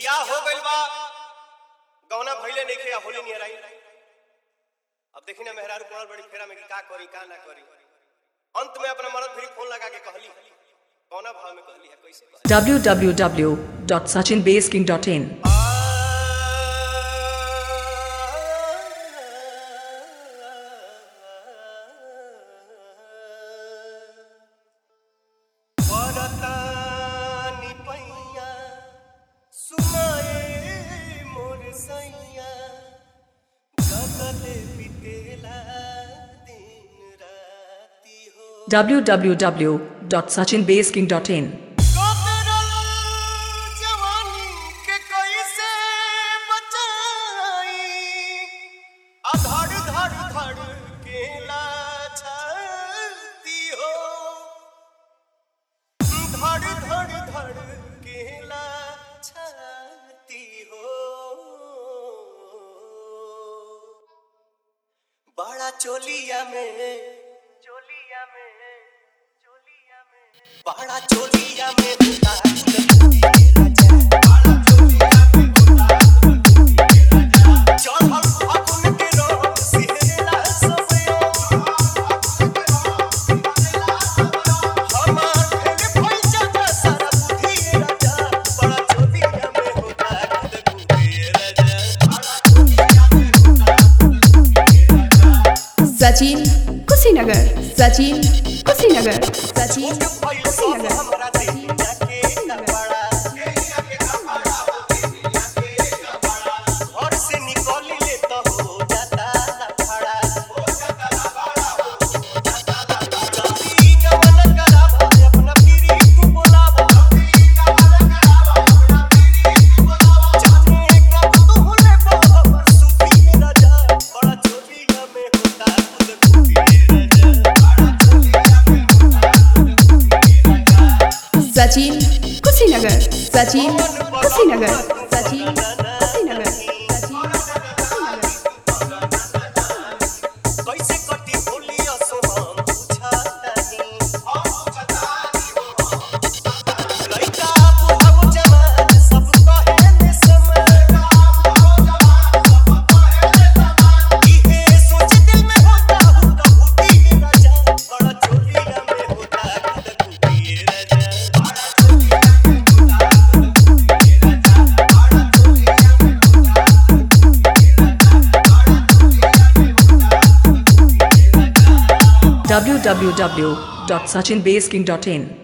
बियाह हो गइल बा गौना भइले नइखे आ होली नियर आई अब देखी ना मेहरारू पड़ल बड़ी फेरा में कि का करी का ना करी अंत में अपना मरद फिर फोन लगा के कहली कौना भाव में कहली है कैसे कहली? www.sachinbaseking.in परतानी पैया सुनाए मोर सैया जगले बितेला दिन राती हो www.sachinbaseking.in कतरल जवानी के कैसे बचाई आ धड़ धड़ धड़ के लाछती हो धड़ धड़ धड़ के लाछती हो बड़ा चोलिया में चोलिया में चोलिया में बड़ा चोलिया में होता चढ़ल फागुन के रोग सिहरला सबयो हमार फेर फैजा जा सारा बुद्धि राजा बड़ा चोलिया में होता बुद्धि राजा सचिन कुशीनगर सचिन कुशीनगर सचिन कुशीनगर हमरा देहिया के कपड़ा घर से निकल ले तो हो जाता लफड़ा जल्दी गमन करावा अपना पीरी तू बोलावा जाने कब तू होले बाबा सुखी राजा बड़ा चोलिया में होता खुद खुदी राजा सचिन कुशीनगर सचिन कुशीनगर सचिन कुशीनगर सचिन कुशीनगर कैसे कटी होली असो हम पूछतानी लइका बुढ़ऊ जवान सब कहेले समय इहे सोच दिल में होता हूँ कहूँ राजा बड़ा चोलिया में होता खुद खुदी राजा www.sachinbaseking.in